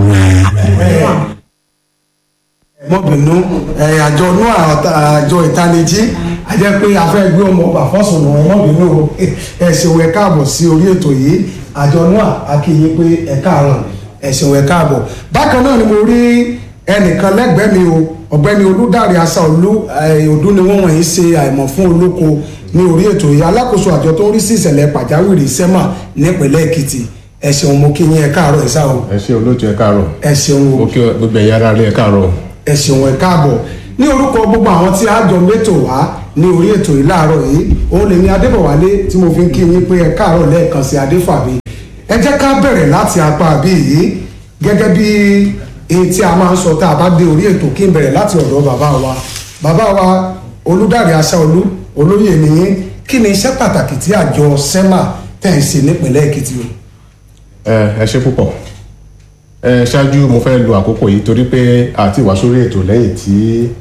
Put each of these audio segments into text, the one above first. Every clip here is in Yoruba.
mọ́bìnú àjọ nú àjọ ìtanijí a jẹ́ pé a fẹ́ gbé ọmọ ọba fọ́sùn nù mọ́bìnú ẹ ṣeun ẹ káàbọ̀ sí orí ètò yìí àjọ nú àkíyè pé ẹ káàárọ̀ ẹ ṣeun ẹ káàbọ̀ bákan náà ni mo rí ẹnìkan lẹ́gbẹ̀ẹ́ mi o ọ̀gbẹ́ni olùdarí aṣáolú ọdún ni wọ́n wọ̀nyí ṣe àìmọ̀ fún olóko ní orí ètò yìí alákòóso àjọ tó ń rí sí ìṣẹ̀lẹ̀ pàjáwìrì sẹ́mà nípínlẹ̀ èkìtì ẹ ṣeun mo kí yín ẹ káàárọ̀ ẹ sáà o ẹ ṣe olóòtú ẹ káàárọ̀ ẹ ṣeun o ó kí gbogbo ẹ̀yin ará rí ẹ káàárọ̀ ẹ ṣeun ẹ káàbọ̀ ní orúkọ gbogbo àwọn tí a jọ mẹ́tò wá ní orí ètò yìí láàárọ̀ yìí òun lèmi adébọ̀wálé tí mo fi ń kí yín pé ẹ káàárọ̀ lẹ́ẹ̀kan sí adéfàbí ẹ jẹ́ ká bẹ̀rẹ̀ láti apá àbí yìí gẹ́gẹ́ bí èyí tí a máa ń sọ tá a bá dé orí ètò kí n bẹ̀rẹ̀ láti ọ̀dọ̀ bàbá wa bàbá wa olùdarí aṣáolú olóyè nìyí kí ni iṣẹ́ pàtàkì tí àjọ sẹ́mà tẹ̀ ń ṣe nípìnlẹ̀ èkìtì o. ẹ ẹ ṣe púpọ̀ ẹ ṣáájú mo fẹ́ lo àkókò yìí torí pé àti wá sórí ètò lẹ́yìn tí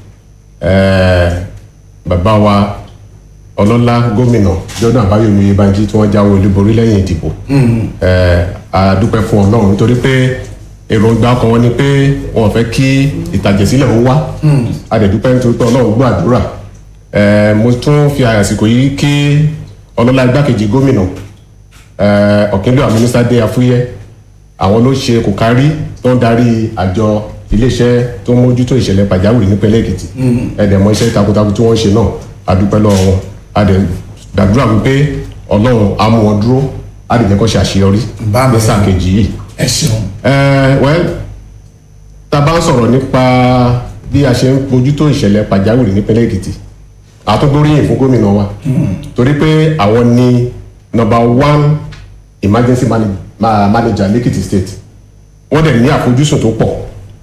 ẹ bàbá wa ọlọ́lá gómìnà Jordan Àbáyọ̀mí Oyèbánjí tí wọ́n jáwé olúborí lẹ́yìn ìdìbò ẹ a dúpẹ́ fún Ọlọ́run nítorí pé èròǹgbà ọkàn wọn ni pé wọn fẹ́ kí ìtàjẹ̀sílẹ̀ ó wá a dẹ̀ dúpẹ́ nítorí pé Ọlọ́run gbọ́ àdúrà ẹ mo tún fi àsìkò yìí kí ọlọ́lá igbákejì gómìnà ọ̀kínlẹ̀ àmínísà dé afúyẹ́ àwọn ló ṣe kò kárí tó ń darí àjọ iléeṣẹ́ tó ń mójútó ìṣẹ̀lẹ̀ pàjáwìrì nípínlẹ̀ èkìtì ẹ̀dẹ̀ mọ iṣẹ́ takuntakun tí wọ́n ṣe náà a dúpẹ́ lọ́wọ́ wọn a dẹ̀ gbàdúrà wípé ọlọ́run á mú wọn dúró á dẹ̀ jẹ́ kó ṣe àṣeyọrí Bá mi. ní sáà kejì yìí. ẹ ṣeun ẹ wẹ́ tá a bá ń sọ̀rọ̀ nípa bí a ṣe ń mójútó ìṣẹ̀lẹ̀ pàjáwìrì nípínlẹ̀ èkìtì àtúngbóríyìn fún gómìnà wa torí pé àwọn ni number one emergency manage- ma- manager lẹ́kìtì state wọ́n dẹ̀ ní àfojúsùn tó pọ̀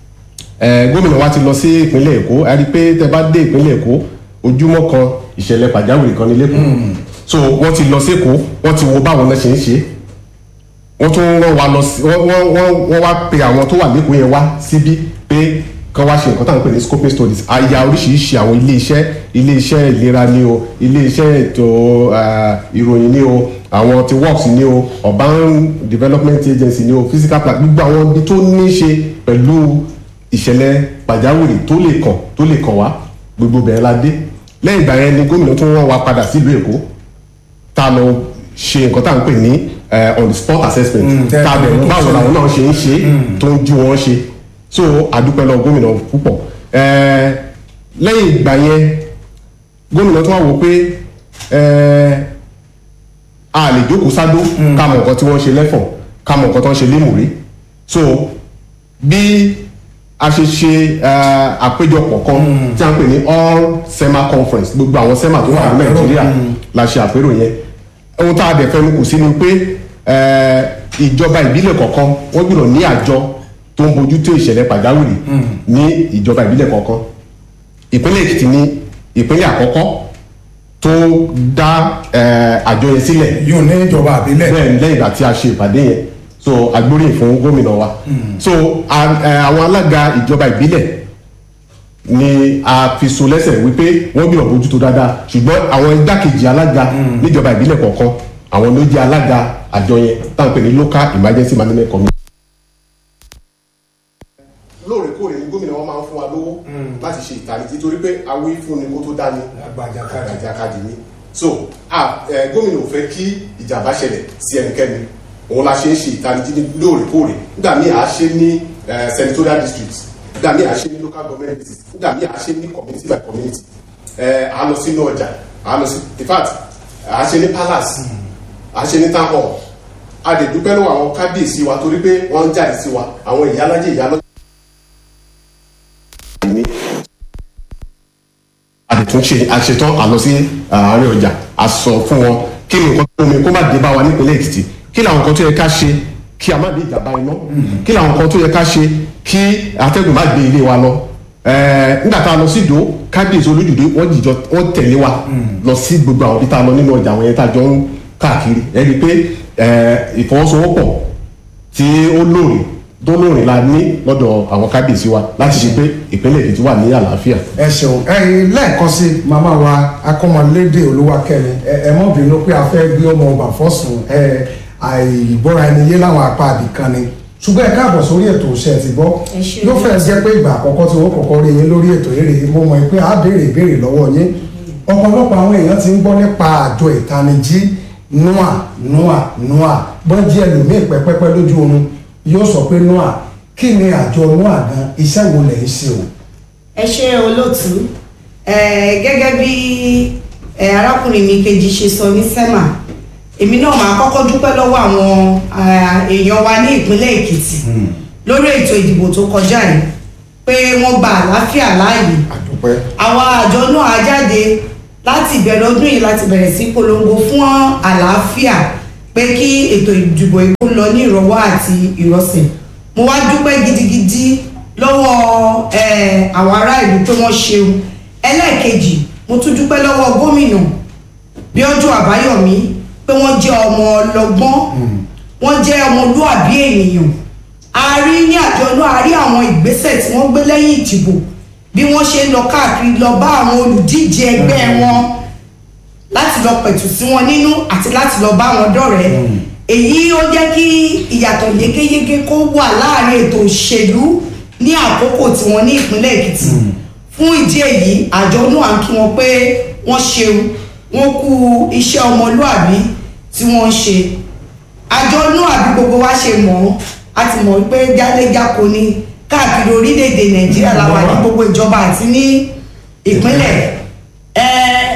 ẹ gómìnà wa ti lọ sí ìpínlẹ̀ èkó a rí i pé tẹ bá dé ìpínlẹ̀ èkó ojúmọ́ kan ìṣẹ̀lẹ̀ pàjáwìrì kan ní lẹ́kọ̀ọ́ so wọ́n ti lọ sí èkó wọ́n ti wo báwọn náà ṣe ń ṣe wọ́n tún rán wa lọ sí wọ́n wọ́n wọ́n wọ́n wá pe àwọn tó wà lẹ́kọ̀ọ́ yẹn wá síbí pé kán wá ṣe nǹkan táwọn ń pè ní scoping studies àyà oríṣiríṣi àwọn ilé iṣẹ́ ilé iṣẹ́ ìlera ni o ilé iṣẹ́ ètò ah, ìròyìn ni o àwọn ti works ni o urban development agency ni o physical plan gbogbo àwọn ibi tó ní í ṣe pẹ̀lú ìṣẹ̀lẹ̀ pàjáwìrì tó lè kàn tó lè kàn wá gbogbo bẹ̀rẹ̀ la dé lẹ́yìn ìgbà yẹn ni gómìnà tún rán wa padà sílùú èkó tá a lọ ṣe nǹkan tá à ń pè ní eh, on the spot assessment Mm, tá a bẹ̀rù tẹ́- báwo làwọn náà ṣe ń ṣe tó ń ju wọn ṣe so àdúpẹ́ lọ gómìnà púpọ̀ Eh, lẹ́yìn ìgbà yẹn gómìnà tún wá wò pé eh, a lè jókòó sádó ká mọ nǹkan tí wọ́n ṣe lẹ́fọ̀n ká mọ nǹkan tó ń ṣe lémùrí so bí a ṣe ṣe eh, àpéjọpọ̀ kan tí a ń pè ní all sema conference gbogbo àwọn sema tó wà ní nàìjíríà la ṣe àpérò yẹn ohun tá a dẹ̀ fẹnu kò sí ni pé eh, ìjọba ìbílẹ̀ kọ̀ọ̀kan wọ́n gbọ́dọ̀ ní àjọ tó ń bójútó ìṣẹ̀lẹ̀ pàjáwìrì ní ìjọba ìbílẹ̀ kọ̀ọ̀kan ìpínlẹ̀ èkìtì ní ìpínlẹ̀ àkọ́kọ́ tó dá eh, àjọ yẹn sílẹ̀ yóò ní ìjọba àbílẹ̀ bẹ́ẹ̀ ni lẹ́yìn ìgbà tí a ṣe ìpàdé yẹn so agbóríyìn fún gómìnà wa so a- ẹ, àwọn alága ìjọba ìbílẹ̀ ni a fi so lẹ́sẹ̀ wípé wọ́n gbìyànjú bójútó dáadáa ṣùgbọ́n àwọn igbákejì alága níjọba ìbílẹ̀ kọ̀ọ̀kan àwọn ló jẹ́ alága àjọ yẹn tá à ń pè ní local emergency management committee. lóòrèkóòrè ni gómìnà wọn máa ń fún wa lówó láti ṣe ìtànìjí torí pé awí fún ni kó tó dání àgbàjàkadì àjàkadì ni so ah, eh, gómìnà ò fẹ́ kí ìjàmbá ṣẹlẹ̀ sí ẹnikẹ́ni òun la ṣe ń ṣe ìtanijí ní lóòrèkóòrè nígbà míì à á ṣe ní eh, senatorial districts nígbà míì à á ṣe ní local government districts nígbà míì à á ṣe ní community by community eh, à á lọ sínú ọjà à á lọ sí in fact à á ṣe ní palace à á ṣe ní town hall a lè dúpẹ́ lọ́wọ́ àwọn kábíyèsí wa torí pé wọ́n ń jáde sí wa àwọn ìyálájẹ ìyálọ́jà ní àdètúnṣe àṣetán àlọ sí àárín ọjà a sọ fún wọn kí ni nǹkan tó omi kó má dé bá wa nípínlẹ̀ èkìtì kí làwọn nǹkan tó yẹ ká ṣe kí a má dé ìjàmbá iná kí làwọn nǹkan tó yẹ ká ṣe kí atẹ́gùn má gbé ilé wa lọ Ẹ̀ẹ́, nígbà tá a lọ sí ìdó kábíyèsí olójúdé wọ́n jìjọ wọ́n tẹ̀lé wa lọ sí gbogbo àwọn ibi tá a lọ nínú ọjà àwọn yẹn tá a jọ ń káàkiri ẹ rí i pé ẹ̀ẹ́, ìfọwọ́sowọ́pọ̀ tí ó lóore tó lóore la ní lọ́dọ̀ àwọn kábíyèsí wa láti ṣe pé ìpínlẹ̀ èkìtì wà ní àlàáfíà. ẹ ṣeun ẹyin lẹ́ẹ̀kan sí màmá wa akọ́mọlédè olúwakẹ́mi ẹ ẹ mọ́ bínú pé a fẹ́ gbé ọmọ ọba fọ́sùn ẹ àìgbọ́ra ẹni yé láwọn apá àbìkan ni ṣùgbọ́n ẹ káàbọ̀ sórí ètò iṣẹ́ ti gbọ́ Ẹ ṣé yóò fẹ́ jẹ́ pé ìgbà àkọ́kọ́ tí wọ́n kọ́kọ́ rí yín lórí ètò eré mo mọ̀ pé a béèrè ìbéèrè lọ́wọ́ yín ọ̀pọ̀lọpọ̀ àwọn èèyàn ti ń gbọ́ nípa àjọ ìtanijí nua nua nua bọ́n jí ẹlòmíì pẹ́pẹ́pẹ́ lójú oorun yóò sọ pé nua kí ni àjọ nua gan iṣẹ́ wo lẹ̀ ń ṣe o. ẹ ṣe olóòtú ẹ gẹ́gẹ́ bí ẹ arákùnrin mi kejì ṣe sọ ní sẹ́mà èmi náà máa kọ́kọ́ dúpẹ́ lọ́wọ́ àwọn ah, èèyàn wa ní ìpínlẹ̀ èkìtì lórí ètò ìdìbò tó kọjá yìí pé wọ́n gba àlàáfíà láàyè àdúpẹ́ àwa àjọ náà á jáde láti ìbẹ̀rẹ̀ ọdún yìí láti bẹ̀rẹ̀ sí polongo fún àlàáfíà pé kí ètò ìdìbò èkó lọ ní ìrọ̀wọ́ àti ìrọ̀sẹ̀ mo wá dúpẹ́ gidigidi lọ́wọ́ eh, àwọn ará ìlú pé wọ́n ṣeun ẹlẹ́ẹ̀kejì mo tún dúpẹ́ lọ́wọ́ gómìnà Bíọ́dún Àbáyọ̀mí pé wọ́n jẹ́ ọmọ ọlọ́gbọ́n wọ́n jẹ́ ọmọlúàbí ènìyàn a rí ní àjọ náà a rí àwọn ìgbésẹ̀ tí wọ́n gbé lẹ́yìn ìdìbò bí wọ́n ṣe ń lọ káàkiri lọ bá àwọn olùdíje ẹgbẹ́ wọn láti lọ pẹ̀tù sí wọn nínú àti láti lọ bá wọn dọ̀rẹ́ èyí ó jẹ́ kí ìyàtọ̀ yékéyéké kó wà láàrin ètò òṣèlú ní àkókò tí wọ́n ní ìpínlẹ̀ Èkìtì fún ìdí èyí àjọ náà ń kí wọn pé wọ́n ṣeun wọ́n kú iṣẹ́ ọmọlúàbí tí wọ́n ń ṣe àjọ náà àbí gbogbo wa ṣe mọ̀ ọ́ a ti mọ̀ pé jáléjáko ni káàkiri orílẹ̀-èdè nàìjíríà la wà ní gbogbo ìjọba àti ní ìpínlẹ̀ ẹ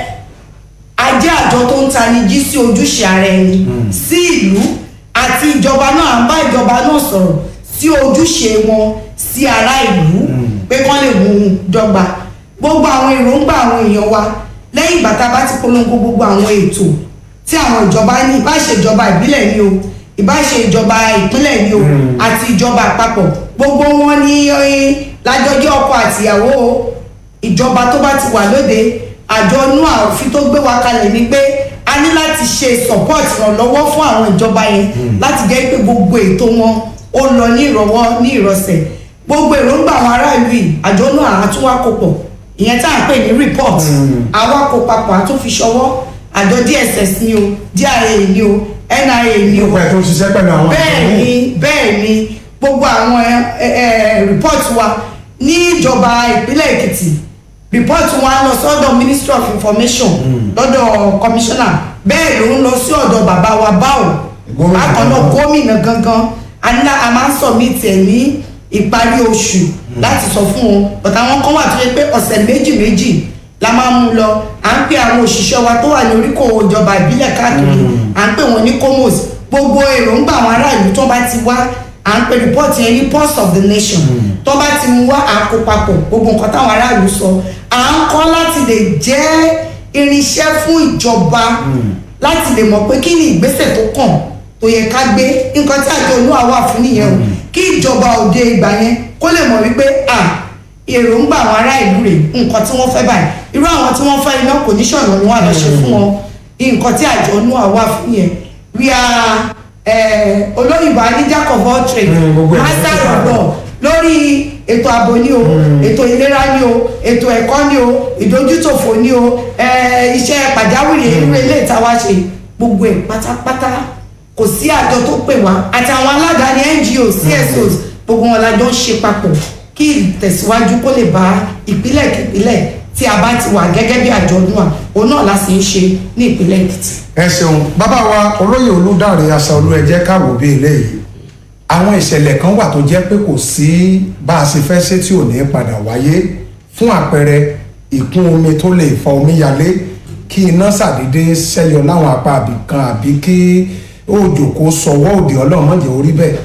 ajé àjọ tó ń tani jí sí ojúṣe ara ẹni sí ìlú àti ìjọba náà à ń bá ìjọba náà sọ̀rọ̀ sí ojúṣe wọn sí ará ìlú pé kán lè mú un dọ́gba gbogbo àwọn èròǹgbà àwọn èèyàn wa lẹ́yìn ìgbà tá a bá ti polongo gbogbo àwọn ètò tí àwọn ìjọba ní ìbáṣe ìjọba ìbílẹ̀ ni o ìbáṣe ìjọba ìpínlẹ̀ ni o àti ìjọba àpapọ̀ gbogbo wọn ní eh, lájọjọ́ ọkọ àtìyàwó o. ìjọba tó bá ti wà lóde àjọ nua òfin tó gbé wa kalẹ̀ ni pé a ní láti ṣe support ìrànlọ́wọ́ fún àwọn ìjọba yẹn láti jẹ́ pé gbogbo ètò wọn ó lọ ní ìrọ̀wọ́ ní ìrọ̀sẹ̀ gbogbo èròǹgbà àwọn aráàlú yìí àjọ nua àtúwákòpọ̀ ìyẹn tá à ń pè ní report àwa kó papọ̀ àtúnfi ṣọwọ́ àjọ dss ni o dia ni o nia ni o nípa ètò òṣìṣẹ́ pẹ̀lú àwọn bẹ́ẹ̀ àjọ ni bẹ́ẹ̀ ni gbogbo àwọn ẹ, ẹ, report wa ní ìjọba ìpínlẹ̀ èkìtì report wa lọ sọ́dọ̀ ministry of information lọ́dọ̀ commissioner bẹ́ẹ̀ ló ń lọ sí ọ̀dọ̀ bàbá wa báwo Gómìnà bákan náà gangan. gómìnà gangan a ní lá- a máa ń submit ẹ̀ ní ìparí oṣù láti sọ fún wọn but àwọn kan wà tó yẹ pé ọ̀sẹ̀ méjì méjì la máa mú lọ à ń pè àwọn òṣìṣẹ́ wa tó wà ní oríkò ìjọba ìbílẹ̀ káàkiri à ń pè wọ́n ní comos gbogbo èròǹgbà àwọn aráàlú tó bá ti wá à ń pè report yẹn ní pulse of the nation tó bá ti mú wá àkópapọ̀ gbogbo nǹkan táwọn aráàlú sọ à ń kọ́ láti lè jẹ́ irinṣẹ́ fún ìjọba láti lè mọ̀ pé kí ni ìgbésẹ̀ tó kàn tó yẹ ká gbé nǹkan tí àjọ olúwa wà fún nìyẹn o kí ìjọba òde ìgbà yẹn kó lè mọ̀ wípé à èròǹgbà àwọn ará ìlú rẹ̀ nǹkan tí wọ́n fẹ́ báyìí irú àwọn tí wọ́n fẹ́ iná kò ní ṣọ̀nà ni wọ́n á lọ ṣe fún wọn nǹkan tí àjọ olúwa wà fún yẹn we are eh, olóyìnbó ní jack of all trades Mm, gbogbo ẹ̀ master ló ti of pàdé. all lórí ètò ààbò ni o ètò ìlera ni o ètò ẹ̀kọ́ ni o ìdójútòfò ni o eh, iṣẹ́ pàjáwìrì irú ilé ìtawá ṣe gbogbo ẹ̀ pátápátá kò sí àjọ tó pè wá àti àwọn aládàáni NGOs CSOs gbogbo wọn la jọ ń ṣe papọ̀ kí ìtẹ̀síwájú kó lè bá ìpínlẹ̀ kípínlẹ̀ tí a bá ti wà gẹ́gẹ́ bí àjọ̀dún à òun náà la sì ń ṣe ní ìpínlẹ̀ Èkìtì. ẹ ṣeun bàbá wa olóyè olùdarí aṣáolú ẹ jẹ́ ká wò bí eléyìí àwọn ìṣẹ̀lẹ̀ kan wà tó jẹ́ pé kò sí bá a ṣe fẹ́ ṣe tí ò ní padà wáyé fún àpẹẹrẹ ìkún omi tó lè fa omíyalé kí iná ṣàdédé ṣẹ́yọ láwọn apá àbí kan àbí kí òjò kó sọwọ́ òdì ọlọ́run mọ̀jẹ̀ orí bẹ́ẹ̀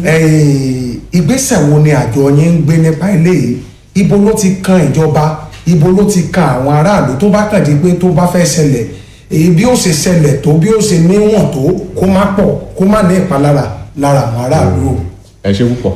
Eh, ìgbésẹ̀ wo ni àjọ yín ń gbé nípa eléyìí ibo ló ti kan ìjọba ibo ló ti kan àwọn aráàlú tó bá kàn di pé tó bá fẹ́ ṣẹlẹ̀ èyí bí ó ṣe ṣẹlẹ̀ tó bí ó ṣe níwọ̀n tó kó má pọ̀ kó má ní ìpalára lára àwọn aráàlú o. ẹ ṣe púpọ̀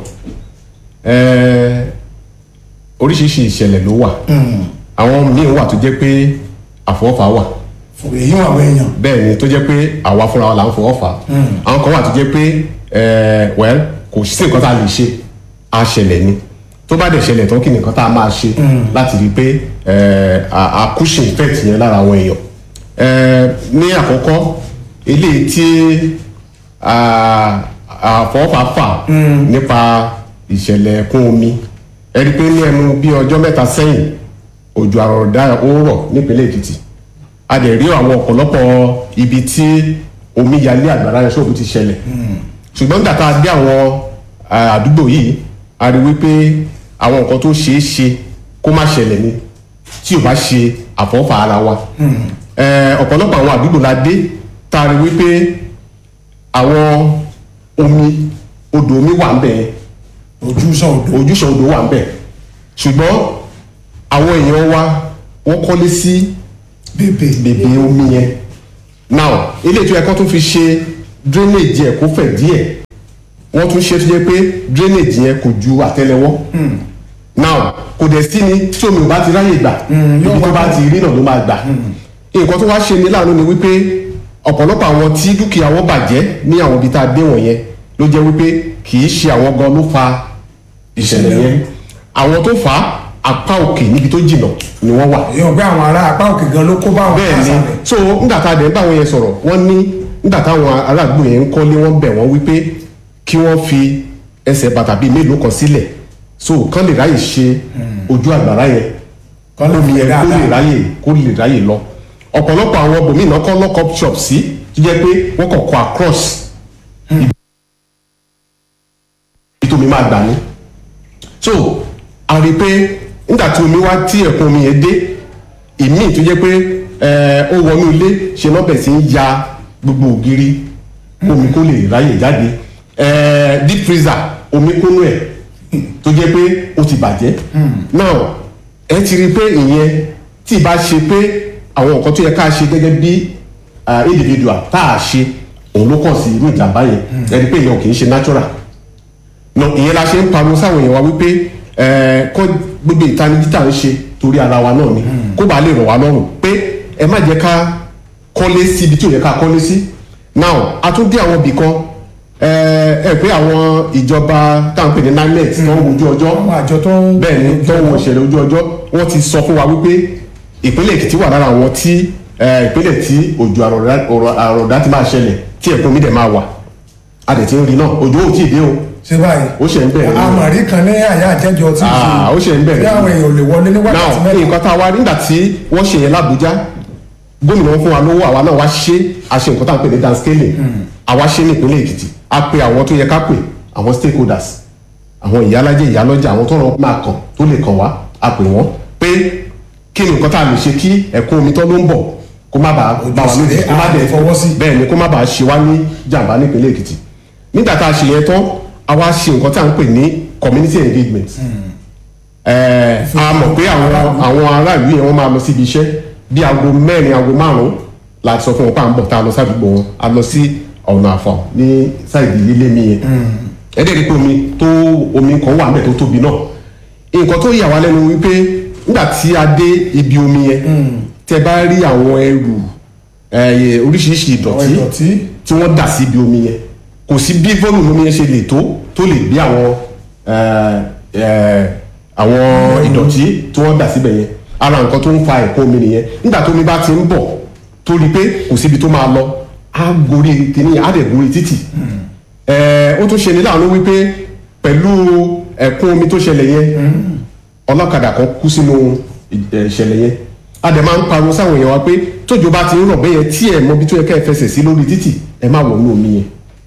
ẹ oríṣiríṣi ìṣẹ̀lẹ̀ ló wà àwọn míì wà tó jẹ́ pé àfọwọ́fà wà fún èyí wọn àwọn èèyàn. bẹ́ẹ̀ ni tó jẹ́ pé àwa fúnra wa là ń fọwọ́ fà á àwọn kan wà tó jẹ́ pé ẹ well kò sí nǹkan tá a lè ṣe á ṣẹlẹ̀ ni tó bá dẹ̀ ṣẹlẹ̀ tán kí ni nǹkan tá a máa ṣe láti rí i pé ẹ a cushion effect yẹn lára àwọn èèyàn ẹ ní àkọ́kọ́ eléyìí tí a àfọwọ́fà nípa ìṣẹ̀lẹ̀ ẹ̀kún omi ẹ rí i pé ní ẹnu bí ọjọ́ mẹ́ta sẹ́yìn òjò àrọ̀dá ó rọ̀ nípínlẹ̀ èkìtì a dẹ̀ rí àwọn ọ̀pọ̀lọpọ̀ ibi tí omi yalé àgbàrá yẹn ṣòfò ti ṣẹlẹ̀ ṣùgbọ́n nígbà tá a dé àwọn ah, àdúgbò yìí a rí wípé àwọn nǹkan tó ṣeé ṣe kó má ṣẹlẹ̀ ni tí ò bá ṣe àfọwọ́fà ara wa Eh, ọ̀pọ̀lọpọ̀ àwọn àdúgbò la dé tá a rí wípé àwọn omi odò omi wà ń bẹ̀ yẹn ojúṣàn odò ojúṣàn odò wà ń bẹ̀ ṣùgbọ́n àwọn èèyàn wa wọ́n kọ́lé sí bèbè bèbè omi yẹn now ilé ìtura ẹ̀kọ́ tó fi ṣe drainage yẹn kó fẹ̀ díẹ̀ wọ́n tún ṣe tó jẹ́ pé drainage yẹn kò ju àtẹ́lẹwọ́ now kò dẹ̀ sí ni tí omi ò bá ti ráyè gbà yóò ibi tó wá bá ti rí náà ló máa gbà nǹkan tó wá ṣe ní láàánú ni wípé ọ̀pọ̀lọpọ̀ àwọn tí dúkìá wọn bàjẹ́ ní àwọn ibi tá a dé wọ̀nyẹn ló jẹ́ wípé kì í ṣe àwọn gan ló fa ìṣẹ̀lẹ̀ yẹn àwọn tó fà á apá òkè níbi tó jìnnà ni wọ́n wà èèyàn gbé àwọn ará apá òkè gan ló kó bá àwọn bẹ́ẹ̀ ni àṣàlẹ̀ so nígbà tá a dẹ̀ ń bá wọn yẹn sọ̀rọ̀ wọ́n ní nígbà táwọn aráàlú yẹn ń kọ́lé wọ́n bẹ̀ wọ́n wípé kí wọ́n fi ẹsẹ̀ bàtà bíi mélòó kan sílẹ̀ so kán lè ráyè ṣe ojú àgbàrá yẹn Kán lè omi fi yẹn kó lè dáadáa. ráyè kó lè ráyè lọ ọ̀pọ̀lọpọ̀ àwọn bòmínà kọ́ lock up shop sí tó jẹ́ pé wọ́n kàn kọ́ across ibi tó mi máa gbà ní so a rí i pé nígbà tí omi wá tí ẹ̀kún omi yẹn dé ìmíì tó jẹ́ pé ẹ, ó wọnú ilé ṣe náà bẹ̀ sí ń ya gbogbo ògiri omi kó lè ráyè jáde ẹ, deep freezer omi kónú ẹ̀ tó jẹ́ pé ó ti bàjẹ́ now ẹ ti rí i pé ìyẹn tí ì bá ṣe pé àwọn nǹkan tó yẹ ká ṣe gẹ́gẹ́ bí ah, individual tá a ṣe òun ló kàn sí irú ìjàmbá yẹn ẹni pé ìyẹn ò kì í ṣe natural no ìyẹn la ṣe ń pariwo sáwọn èèyàn wa wípé ẹ kọ́ gbogbo ìtanijí tá à ń ṣe torí ara wa náà ni kó bàa lè rọ̀ wá lọ́rùn pé ẹ má jẹ́ ká kọ́lé sí ibi tí ò yẹ ká kọ́lé sí now a tún dé àwọn ibì kan ẹ ẹ pé àwọn ìjọba tá à ń pè ní nimet tó ń wojú ọjọ́ àwọn àjọ tó ń bẹ́ẹ̀ ni tó ń wo ìṣẹ̀lẹ̀ ojú ọjọ́ wọ́n ti sọ fún wa wípé ìpínlẹ̀ èkìtì wà lára àwọn tí ẹ, ìpínlẹ̀ tí òjò àrọ̀dá- ọ̀rọ̀- àrọ̀dá ti máa ṣẹlẹ̀ tí ẹ̀kún mi dẹ̀ máa wà a dẹ̀ ti ń rí náà òjò ò tí ì dé o ṣe báyìí ó ṣe ń bẹ̀rẹ̀ ní- àmàrí kan ní àyà àjẹjọ tí Ah, ó ṣe ń bẹ̀rẹ̀ bí àwọn èèyàn ò lè wọlé ní wákàtí now mẹ́ta nǹkan tá a wá nígbà tí wọ́n ṣe yẹn lábújá gómìnà wọn fún wa lówó àwa náà wá ṣe àṣe nǹkan tá à ń pè ní downscaling àwa ṣe ní ìpínlẹ̀ èkìtì a pe àwọn tó yẹ ká pè àwọn stakeholders àwọn ìyálàjẹ ìyálọ́jà àwọn tó rọ máa kàn tó lè kàn wá a pè wọ́n pé kí ni nǹkan tá a lè ṣe kí ẹ̀kún omi tó ló ń bọ̀ kó má bàa bá wa lójijì kó má àlè dẹ̀ fọwọ́ sí. bẹ́ẹ̀ ni kó má bàa ṣe wá ní jàǹbá nípínlẹ̀ èkìtì nígbà tá a ṣe yẹn tán a wá ṣe nǹkan tá à ń pè ní community engagement ẹ a mọ̀ pé àwọn àwọn aráàlú yẹn wọ́n máa lọ síbi iṣẹ́ bí aago mẹ́rin aago márùn-ún la sọ fún wọn pé à ń bọ̀ tá a lọ sádùúgbò wọn a lọ sí ọ̀nà àfọ̀ ní sáìdì ilé mi yẹn ẹ̀ẹ́dẹ̀ rí pé omi tó omi kan wà mẹ́ tó tóbi náà nǹkan tó yà wá lẹ́nu wípé nígbà tí a dé ibi omi yẹn tẹ bá rí àwọn ẹrù ẹ, oríṣiríṣi àwọn ìdọ̀tí ìdọ̀tí tí wọ́n dà sí ibi omi yẹn kò sí bí volume omi yẹn ṣe lè tó tó lè gbé àwọn ẹ, ẹ, àwọn ìdọ̀tí tí wọ́n dà síbẹ̀ yẹn ara nǹkan tó ń fa ẹ̀kọ́ omi nìyẹn nígbà tó omi bá ti ń bọ̀ tó rí i pé kò síbi tó máa lọ á gorí kìíní á dẹ̀ gorí títì ẹ, ó tún ṣe ní láàánú wípé pẹ̀lú ẹ̀kún omi tó ṣẹlẹ̀ yẹn ọlọ́kadà kan kú sínú ì- ìṣẹ̀lẹ̀ yẹn a dẹ̀ máa ń pariwo sáwọn èèyàn wa pé tójò bá ti ń rọ̀ bẹ́yẹn tí ẹ̀ mọ ibi tó yẹ ká ẹ fẹsẹ̀ sí lórí títì ẹ má wọ̀ nínú omi yẹn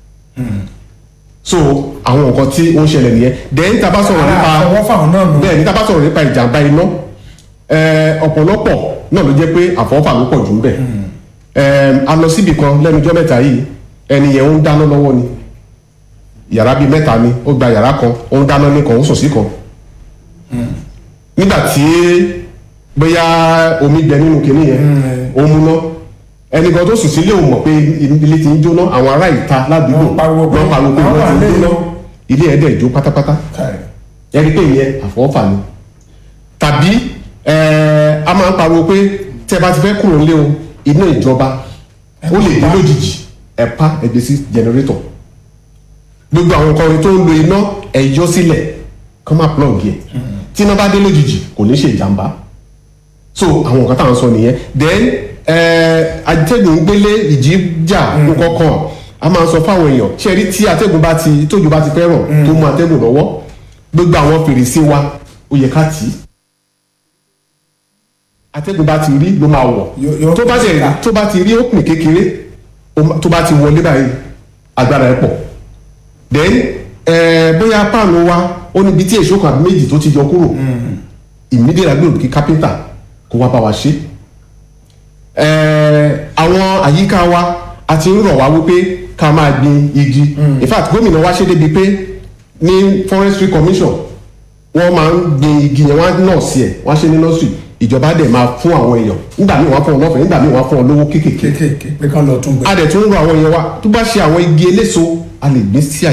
so àwọn nǹkan tí ó ń ṣẹlẹ̀ nìyẹn dẹ́yìn tá a bá sọ̀rọ̀ nípa àfọwọ́ fáwọn náà nù bẹ́ẹ̀ ní tá a bá sọ̀rọ̀ nípa ìjàmbá iná ẹ, ọ̀pọ̀lọpọ̀ náà ló jẹ́ pé àfọwọ́fà ló pọ̀ jù ń bẹ̀ Ẹ, a lọ síbì kan lẹ́nu ọjọ́ mẹ́ta yìí ẹni yẹn ń dáná lọ́wọ́ ni yàrá bíi mẹ́ta ni ó gba yàrá kan ó ń dáná ní kan ó sùn sí kan nígbà tí bóyá omi gbẹ nínú kinní yẹn ó múná ẹnì kan tó sùn sílé ò mọ̀ pé ilé ti ń jóná àwọn ará ìta ládùúgbò Wọ́n pariwo pé wọ́n pariwo pé àwọn wọ́n ti ń àlejò. jóná ilé ẹ̀ dẹ̀ jó pátápátá Káì. ẹni pé ìyẹn àfọwọ́fà ni tàbí ẹ, a máa ń pariwo pé tẹ́ bá ti fẹ́ kúrò nílé o iná ìjọba ó lè dé lójijì ẹ pa ẹgbẹ́ sí jẹnẹrétọ̀ gbogbo àwọn nǹkan tó ń lo iná ẹ yọ sílẹ̀ kọ́ máa plug yẹ tí iná bá dé lójijì kò ní ṣe ìjàmbá so àwọn nǹkan táwọn sọ nìyẹn then ẹ, atẹ́gùn gbélé ìjì jà nǹkan kan a máa sọ fáwọn èèyàn ṣe rí tí atẹ́gùn bá ti tójú bá ti fẹ́ rọ̀ tó mú atẹ́gùn lọ́wọ́ gbogbo àwọn fèrèsé wa ó yẹ ká tì í atẹ́gùn bá ti rí ló máa wọ̀ Yó- yó- tó bá ti ká. tó bá ti rí òpin kékeré ó má- tó bá ti wọlé báyìí agbára ẹ̀ pọ̀ then eh, bóyá páànù wa ó níbi tí èso kan àbí méjì tó ti yọ kúrò immediate agbèrò kí kápẹ́ntà kó wá bá wa ṣe Eh, àwọn àyíká wa a ti ń rọ̀ wá wípé ká máa gbin igi in fact gómìnà wa ṣe débi pé ní forestry commission wọ́n máa ń gbin igi yẹn wọ́n á nọ̀ọ̀sì ẹ̀ wọ́n á ṣe ní nursery ìjọba dẹ̀ máa fún àwọn èèyàn nígbà míì wọ́n á fún wọn lọ́fẹ̀ẹ́ nígbà míì wọ́n á fún wọn lówó kéékèèké kéékèèké pé kán lọ tún gbẹ. a dẹ̀ tún ń rọ àwọn èèyàn wa tó bá ṣe àwọn igi eléso a lè gbé sí àyè